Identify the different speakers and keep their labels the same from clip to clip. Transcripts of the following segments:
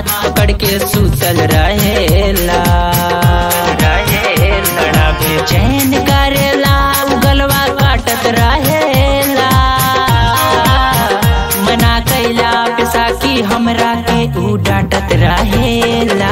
Speaker 1: हाथ पकड़ के सुतल रहेला बड़ा बेचैन करेला उ गलवा काटत रहेला मना कैला पेशा की हमरा के उ डांटत रहेला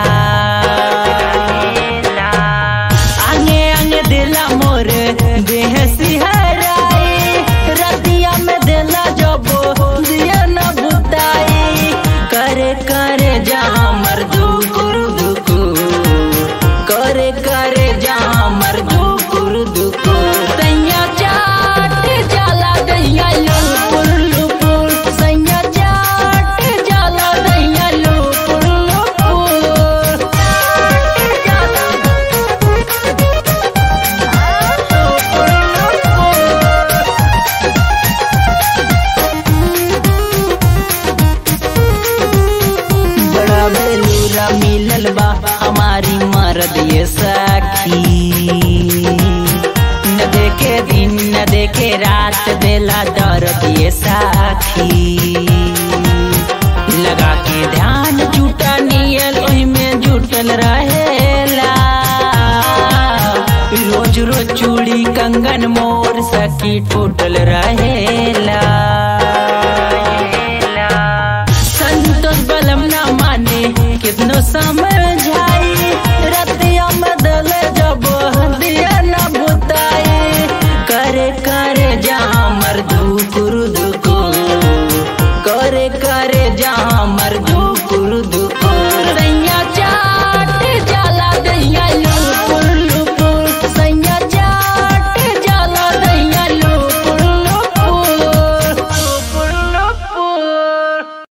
Speaker 1: आगे आगे दिला मोर देह सिहराई रतिया में दिला जबो दिया न बुताई करे करे जा मर दुकुर दुकु करे करे जा मर दुकुर दुकु सैया चाट जाला दैया लुपुर लुपुर सैया चाट जाला दैया लुपुर लुपुर चाट जाला बड़ा बेलूरा मिलल बा हमारी मर्द ये सखी न देखे दिन न देखे रात देला दर्द ये साखी लगा के ध्यान जुटा नियल ओही में जुटल रहेला रोज रोज चूड़ी कंगन मोर सखी टूटल रहेला संतोष बलम ना माने कितनो समय